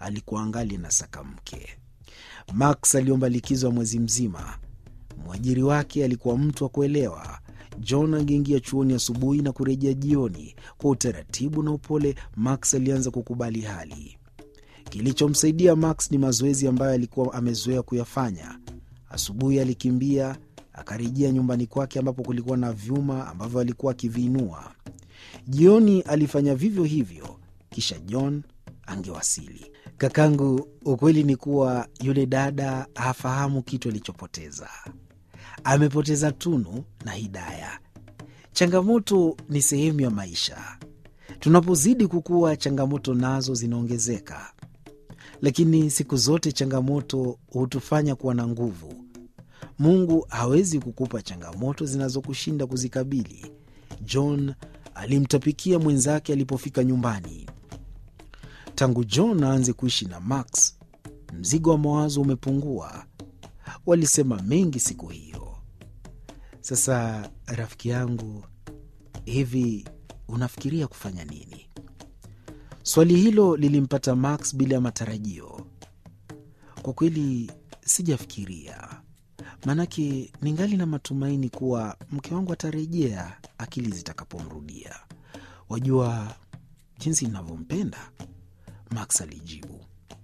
alikuwa angali na saka mke. Max aliomba likizo ya mwezi mzima. Mwajiri wake alikuwa mtu wa kuelewa. John angeingia chuoni asubuhi na kurejea jioni. Kwa utaratibu na upole, Max alianza kukubali hali. Kilichomsaidia Max ni mazoezi ambayo alikuwa amezoea kuyafanya. Asubuhi alikimbia akarejea nyumbani kwake ambapo kulikuwa na vyuma ambavyo alikuwa akiviinua. Jioni alifanya vivyo hivyo, kisha John angewasili. Kakangu, ukweli ni kuwa yule dada hafahamu kitu alichopoteza. Amepoteza Tunu na Hidaya. Changamoto ni sehemu ya maisha. Tunapozidi kukua, changamoto nazo zinaongezeka, lakini siku zote changamoto hutufanya kuwa na nguvu. Mungu hawezi kukupa changamoto zinazokushinda kuzikabili. John alimtapikia mwenzake alipofika nyumbani. Tangu John aanze kuishi na Max, mzigo wa mawazo umepungua. Walisema mengi siku hiyo. Sasa rafiki yangu, hivi unafikiria kufanya nini? Swali hilo lilimpata Max bila ya matarajio. Kwa kweli sijafikiria, maanake ningali na matumaini kuwa mke wangu atarejea akili zitakapomrudia. Wajua jinsi ninavyompenda, Max alijibu.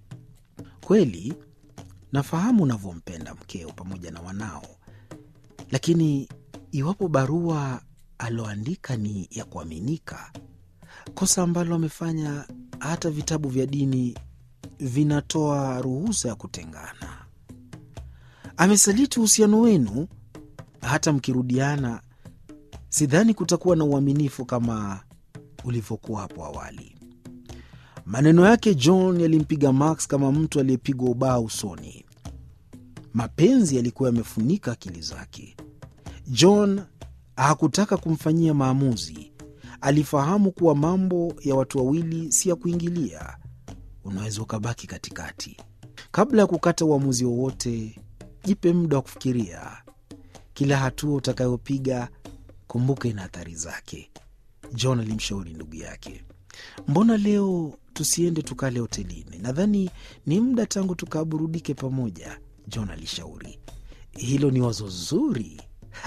Kweli nafahamu unavyompenda mkeo pamoja na wanao, lakini iwapo barua aloandika ni ya kuaminika, kosa ambalo amefanya hata vitabu vya dini vinatoa ruhusa ya kutengana. Amesaliti uhusiano wenu, hata mkirudiana, sidhani kutakuwa na uaminifu kama ulivyokuwa hapo awali. Maneno yake John yalimpiga Max kama mtu aliyepigwa ubao usoni. Mapenzi yalikuwa yamefunika akili zake. John hakutaka kumfanyia maamuzi. Alifahamu kuwa mambo ya watu wawili si ya kuingilia, unaweza ukabaki katikati. Kabla ya kukata uamuzi wowote, jipe muda wa kufikiria. Kila hatua utakayopiga, kumbuka ina athari zake. John alimshauri ndugu yake. Mbona leo tusiende tukale hotelini? Nadhani ni muda tangu tukaburudike pamoja, John alishauri. Hilo ni wazo zuri.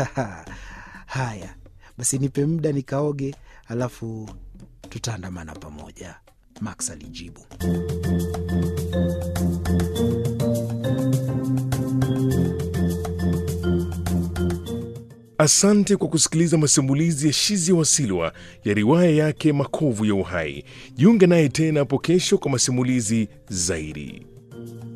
Haya basi, nipe muda nikaoge, alafu tutaandamana pamoja, Max alijibu. Asante kwa kusikiliza masimulizi ya Shizi Wasilwa ya riwaya yake Makovu ya Uhai. Jiunge naye tena hapo kesho kwa masimulizi zaidi.